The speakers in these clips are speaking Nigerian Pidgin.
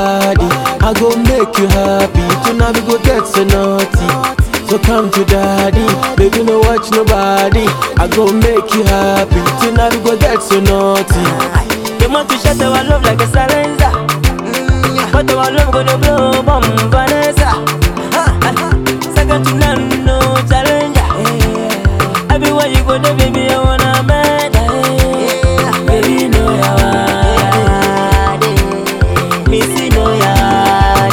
body. I go make you happy. Tonight we go get so naughty. So come to daddy, baby no watch nobody. I go make you happy. Tonight we go get so naughty. They want to shut our love like a silencer. But our love gonna blow bomb Vanessa. Second to none, no challenger. Everywhere you go, there, baby, I wanna meet. Baby, know ya want it. Missy, know ya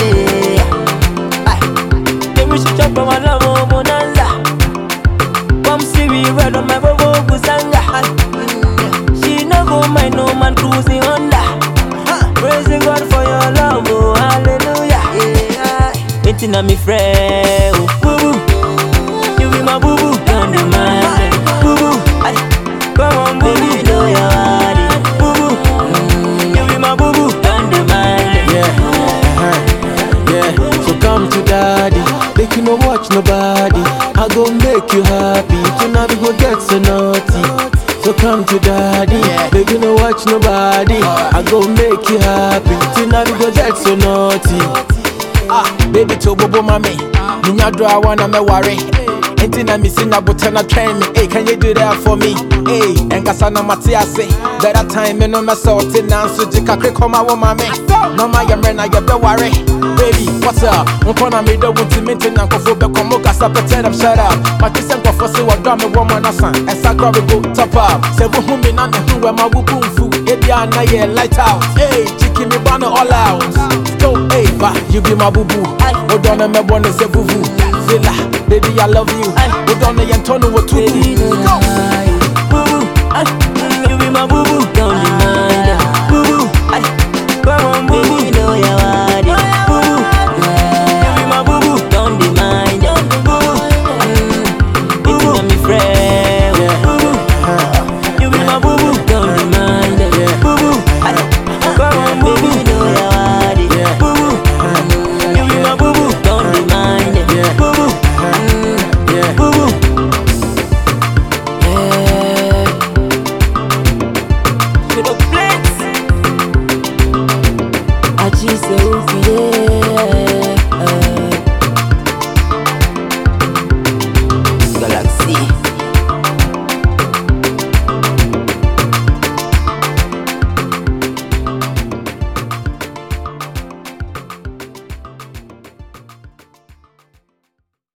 want it. Then we should chop our love, oh, bonanza. Come see we ride on my Volvo Gusanga. She no go mind no man cruising Honda. Praising God for your love, oh hallelujah. Waiting on me friend, oh boo boo. You be my boo boo, don't the man, boo boo. Ay, Come on, baby, know your body, boo boo. You be my boo boo, don't the man. Yeah, uh-huh. yeah. So come to daddy, make you no watch nobody. I go make you happy. Tonight we go get so naughty. So come to daddy, make you no watch nobody. I go make you happy. Tonight we go get so naughty. Ah, baby to bobo mami. Minya do I wanna me worry. Enti na mi sinya buta na train me. Hey, can you do that for me? Hey, enkasa na mate ase. Better time me no me salt na so jika kre koma wo mami. No ma yamre na ye be worry. Baby, what's up? Nko na me do wunti minti na nkofo be komo kasa pete them shut up. Ma ti se nkofo se wa do me wo ma na san. Esa go we go top up. Se wo hu me na ne hu we ma wo bumfu. Ebi na ye light out. Hey, chiki me ban all out. Go, hey, ba, you be my boo boo. Hold on, me wanna say boo boo. Zilla, baby, I love you. Hold on, you turn what to Baby, do. know Go. ya